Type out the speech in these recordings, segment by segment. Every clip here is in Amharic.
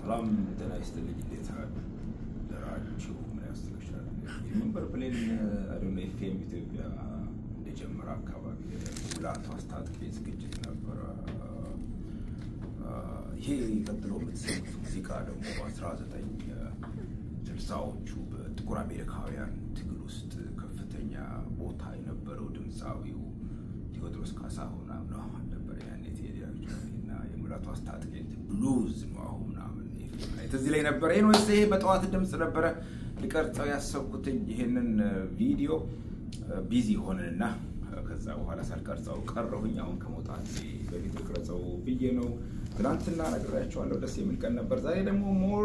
ሰላም ጤና ይስጥልኝ። እንዴት አደራችሁ? ምን ያስችላል? የመንበር ፕሌን አዶነ ኤፍኤም ኢትዮጵያ እንደጀመረ አካባቢ ሙላቱ አስታጥቄ ዝግጅት ነበረ። ይሄ ቀጥሎ የምትሰሙት ሙዚቃ ደግሞ በ1960ዎቹ በጥቁር አሜሪካውያን ትግል ውስጥ ከፍተኛ ቦታ የነበረው ድምፃዊው ቴዎድሮስ ካሳሁን አምነዋል ነበር ያኔ ቴዲ እና የሙላቱ አስታጥቄ ብሉዝ ነው አሁን ምናምን ትዝ ላይ ነበረ። ይህን ወይስ ይሄ በጠዋት ድምፅ ነበረ ልቀርጸው ያሰብኩትኝ ይሄንን ቪዲዮ ቢዚ ሆነንና ከዛ በኋላ ሳልቀርጸው ቀረሁኝ። አሁን ከመውጣት በፊት ልቅረጸው ብዬ ነው። ትናንትና ነግሬያቸዋለሁ። ደስ የሚል ቀን ነበር። ዛሬ ደግሞ ሞር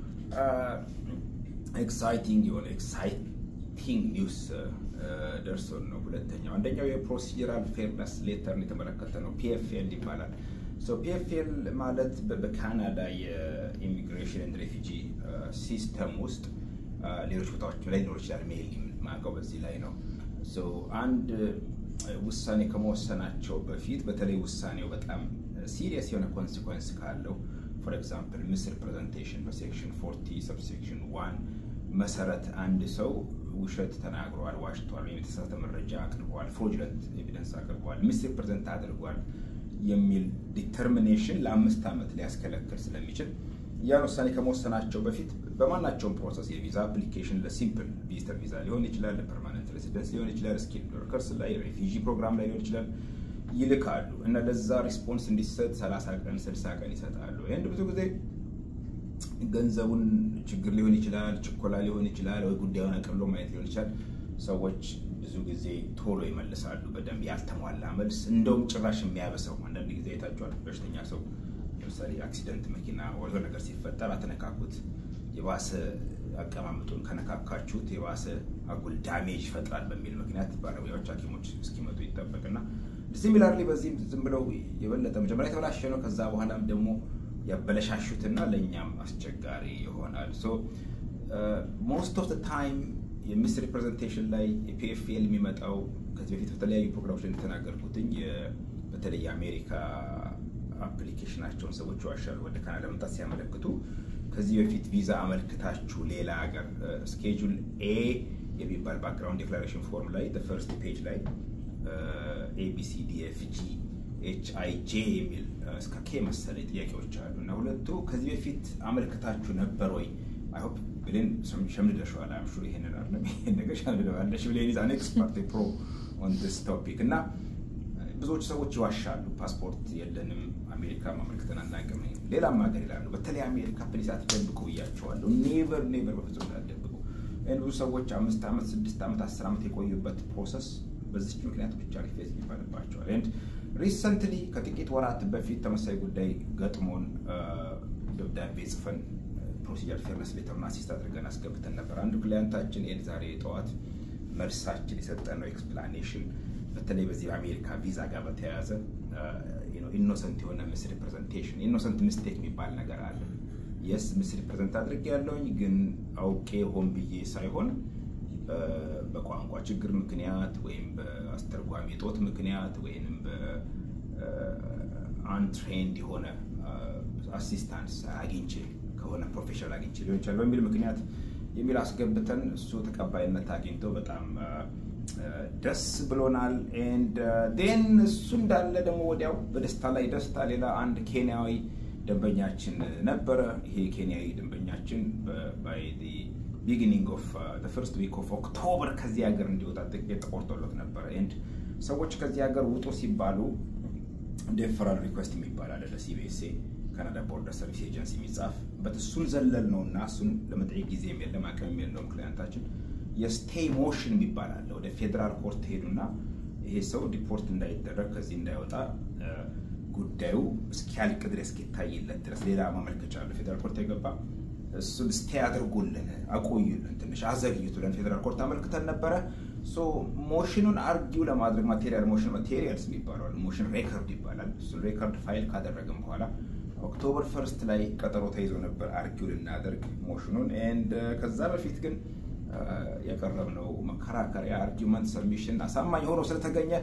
ኤክሳይቲንግ የሆነ ኤክሳይቲንግ ኒውስ ደርሶን ነው። ሁለተኛው አንደኛው የፕሮሲጀራል ፌርነስ ሌተርን የተመለከተ ነው። ፒኤፍኤል ይባላል። ፒኤፍኤል ማለት በካናዳ የኢሚግሬሽን ኤንድ ሬፊጂ ሲስተም ውስጥ ሌሎች ቦታዎች ላይ ሊኖር ይችላል። ሜል ማቀው በዚህ ላይ ነው። አንድ ውሳኔ ከመወሰናቸው በፊት በተለይ ውሳኔው በጣም ሲሪየስ የሆነ ኮንሲኮንስ ካለው ፎር ኤግዛምፕል ምስል ፕሬዘንቴሽን በሴክሽን ፎርቲ ሰብሴክሽን ዋን መሰረት አንድ ሰው ውሸት ተናግሯል፣ ዋሽቷል፣ ወይም የተሳሳተ መረጃ አቅርቧል፣ ፍሮጅለንት ኤቪደንስ አቅርቧል፣ ምስል ፕሬዘንት አድርጓል የሚል ዲተርሚኔሽን ለአምስት ዓመት ሊያስከለክል ስለሚችል ያን ውሳኔ ከመወሰናቸው በፊት በማናቸውም ፕሮሰስ የቪዛ አፕሊኬሽን ለሲምፕል ቪዚተር ቪዛ ሊሆን ይችላል፣ ለፐርማነንት ሬሲደንስ ሊሆን ይችላል፣ ስኪል ወርከርስ ላይ ሬፊጂ ፕሮግራም ላይ ሊሆን ይችላል ይልካሉ እና ለዛ ሪስፖንስ እንዲሰጥ 30 ቀን 60 ቀን ይሰጣሉ። ይህን ብዙ ጊዜ ገንዘቡን ችግር ሊሆን ይችላል፣ ችኮላ ሊሆን ይችላል፣ ወይ ጉዳዩን አቅልሎ ማየት ሊሆን ይችላል። ሰዎች ብዙ ጊዜ ቶሎ ይመልሳሉ፣ በደንብ ያልተሟላ መልስ። እንደውም ጭራሽ የሚያበሰው አንዳንድ ጊዜ አይታችኋል። በሽተኛ ሰው ለምሳሌ አክሲደንት መኪና ወደ ነገር ሲፈጠር አተነካኩት፣ የባሰ አቀማመጡን ከነካካችሁት የባሰ አጉል ዳሜጅ ይፈጥራል በሚል ምክንያት ባለሙያዎች ሐኪሞች እስኪመጡ ይጠበቅና ሲሚላርሊ በዚህም ዝም ብለው የበለጠ መጀመሪያ የተበላሸ ነው። ከዛ በኋላም ደግሞ ያበለሻሹትና ለእኛም አስቸጋሪ ይሆናል። ሶ ሞስት ኦፍ ታይም የሚስ ሪፕሬዘንቴሽን ላይ የፒኤፍኤል የሚመጣው ከዚህ በፊት በተለያዩ ፕሮግራሞች ላይ እንደተናገርኩትኝ በተለይ የአሜሪካ አፕሊኬሽናቸውን ሰዎች ዋሻሉ ወደ ካናዳ መምጣት ሲያመለክቱ ከዚህ በፊት ቪዛ አመልክታችሁ ሌላ ሀገር ስኬጁል ኤ የሚባል ባክግራውንድ ዴክላሬሽን ፎርም ላይ ፈርስት ፔጅ ላይ ኤቢሲዲኤፍጂ ኤች አይ ጄ የሚል እስከ ኬ መሰለኝ ጥያቄዎች አሉ እና ሁለቱ ከዚህ በፊት አመልክታችሁ ነበር ወይ? አይሆፕ ብሌን ሸምድደሽዋል። አም ሹር ይሄንን አይደለም ይሄን ነገር ሸምድደዋለሽ። ብሌን ኢዝ አን ኤክስፐርት ፕሮ ኦን ዲስ ቶፒክ እና ብዙዎች ሰዎች ይዋሻሉ። ፓስፖርት የለንም አሜሪካ ማመልክተን አናውቅም፣ ሌላም ሀገር ይላሉ። በተለይ አሜሪካ ፕሊስ አትደብቁ ብያቸዋለሁ። ኔቨር ኔቨር በፍጹም እንዳትደብቁ። ብዙ ሰዎች አምስት ዓመት ስድስት ዓመት አስር ዓመት የቆዩበት ፕሮሰስ በዚች ምክንያት ብቻ ሪፌዝ ይባልባቸዋል። ኤንድ ሪሰንትሊ ከጥቂት ወራት በፊት ተመሳሳይ ጉዳይ ገጥሞን ደብዳቤ ጽፈን ፕሮሲጀር ፌርነስ ሌተሩን አሲስት አድርገን አስገብተን ነበር። አንዱ ክላያንታችን ኤድ ዛሬ ጠዋት መልሳችን የሰጠነው ኤክስፕላኔሽን በተለይ በዚህ በአሜሪካ ቪዛ ጋር በተያያዘ ኢኖሰንት የሆነ ምስ ሪፕሬዘንቴሽን ኢኖሰንት ሚስቴክ የሚባል ነገር አለ። የስ ምስ ሪፕሬዘንት አድርጌ ያለውኝ ግን አውቄ ሆን ብዬ ሳይሆን በቋንቋ ችግር ምክንያት ወይም በአስተርጓሚ እጦት ምክንያት ወይም በአንትሬንድ የሆነ አሲስታንስ አግኝቼ ከሆነ ፕሮፌሽናል አግኝቼ ሊሆን ይችላል በሚል ምክንያት የሚል አስገብተን እሱ ተቀባይነት አግኝቶ በጣም ደስ ብሎናል። ኤንድ ዴን እሱ እንዳለ ደግሞ ወዲያው በደስታ ላይ ደስታ ሌላ አንድ ኬንያዊ ደንበኛችን ነበረ። ይሄ ኬንያዊ ደንበኛችን ባይ ቢጊኒንግ ኦፍ ፈርስት ዊክ ኦፍ ኦክቶበር ከዚህ ሀገር እንዲወጣ ጥቂት ተቆርጦለት ነበረ። ኤንድ ሰዎች ከዚህ ሀገር ውጡ ሲባሉ ዴፈራል ሪኩዌስት የሚባል አለ ለሲቢኤስኤ ካናዳ ቦርደር ሰርቪስ ኤጀንሲ የሚጻፍ በእሱን ዘለል ነው እና እሱን ለመጠየቅ ጊዜ የለም አቅም የለውም ክላያንታችን። የስቴይ ሞሽን የሚባል አለ። ወደ ፌዴራል ኮርት ሄዱና ይሄ ሰው ዲፖርት እንዳይደረግ ከዚህ እንዳይወጣ ጉዳዩ እስኪያልቅ ድረስ እስኪታይለት ድረስ ሌላ ማመልከቻ አለ ፌዴራል ኮርት የገባ እሱን ስቴ አድርጉልን አቆዩልን፣ ትንሽ አዘግይቱልን ፌዴራል ኮርት አመልክተን ነበረ። ሞሽኑን አርጊው ለማድረግ ማቴሪያል ሞሽን ማቴሪያልስ የሚባለዋል ሞሽን ሬከርድ ይባላል። እሱን ሬከርድ ፋይል ካደረግን በኋላ ኦክቶበር ፈርስት ላይ ቀጠሮ ተይዞ ነበር አርጊው ልናደርግ ሞሽኑን። ኤንድ ከዛ በፊት ግን ያቀረብነው መከራከሪያ አርጊመንት ሰሚሽን አሳማኝ ሆኖ ስለተገኘ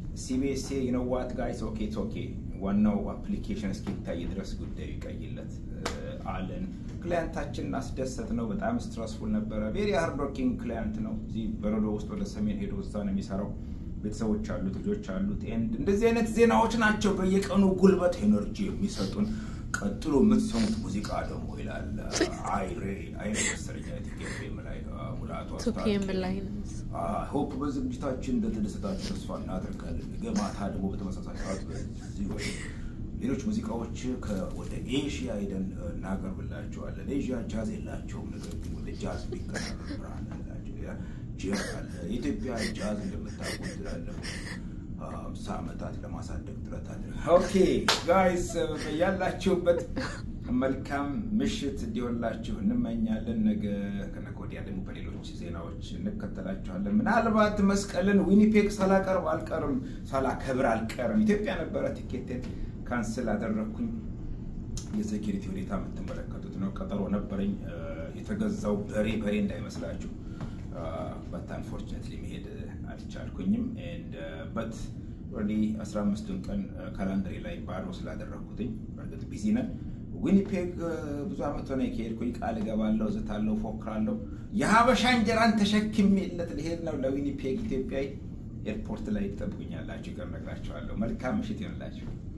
ሲቢኤስኤ ይነዋት ጋይስ ኦኬ ኦኬ ዋናው አፕሊኬሽን እስኪታይ ድረስ ጉዳዩ ይቀይለት አለን። ክላያንታችንን አስደሰት ነው። በጣም ስትረስፉል ነበረ። ቬሪ ሃርድ ወርኪንግ ክላያንት ነው። እዚህ በረዶ ውስጥ ወደ ሰሜን ሄዶ እዛ ነው የሚሰራው። ቤተሰቦች አሉት፣ ልጆች አሉት። ኤንድ እንደዚህ አይነት ዜናዎች ናቸው በየቀኑ ጉልበት ኤነርጂ የሚሰጡን። ቀጥሎ የምትሰሙት ሙዚቃ ደግሞ ይላል አይሬ አይሬ መሰለኝ ቲኬም ላይ ሙላቱ ቱፒኤም ላይ ነው። ሆፕ በዝግጅታችን እንደተደሰታችሁ ተስፋ እናደርጋለን። ነገ ማታ ደግሞ በተመሳሳይ ሰዓት በዚህ ወይ ሌሎች ሙዚቃዎች ወደ ኤዥያ ሄደን እናቀርብላቸዋለን። ኤዥያ ጃዝ የላቸውም፣ ነገር ግን ወደ ጃዝ የሚቀራረብ ብርሃን አላቸው። ጃዝ አለ። የኢትዮጵያ ጃዝ እንደምታውቁት ላለፉት ሃምሳ ዓመታት ለማሳደግ ጥረት አድርገን ኦኬ ጋይስ ያላችሁበት መልካም ምሽት እንዲሆንላችሁ እንመኛለን። ነገ ከነገ ወዲያ ደግሞ በሌሎች ዜናዎች እንከተላችኋለን። ምናልባት መስቀልን ዊኒፔግ ሳላቀርብ አልቀርም፣ ሳላከብር አልቀርም። ኢትዮጵያ ነበረ ቲኬቴን ካንስል አደረግኩኝ። የሴኪሪቲ ሁኔታ የምትመለከቱት ነው። ቀጠሮ ነበረኝ። የተገዛው በሬ በሬ እንዳይመስላችሁ በት አንፎርችነትሊ መሄድ አልቻልኩኝም። በት ኦልሬዲ 15ቱን ቀን ካላንደሪ ላይ ባዶ ስላደረግኩትኝ በእርግጥ ቢዚ ነን። ዊኒፔግ ብዙ ዓመት ሆነ ከሄድኩኝ ቃል እገባለሁ፣ ዝታለሁ፣ ፎክራለሁ። የሀበሻ እንጀራን ተሸክሜለት ልሄድ ነው ለዊኒፔግ ኢትዮጵያዊ ኤርፖርት ላይ ትጠብቁኛላችሁ። ይቀር ነግራችኋለሁ። መልካም ምሽት ይሆንላችሁ።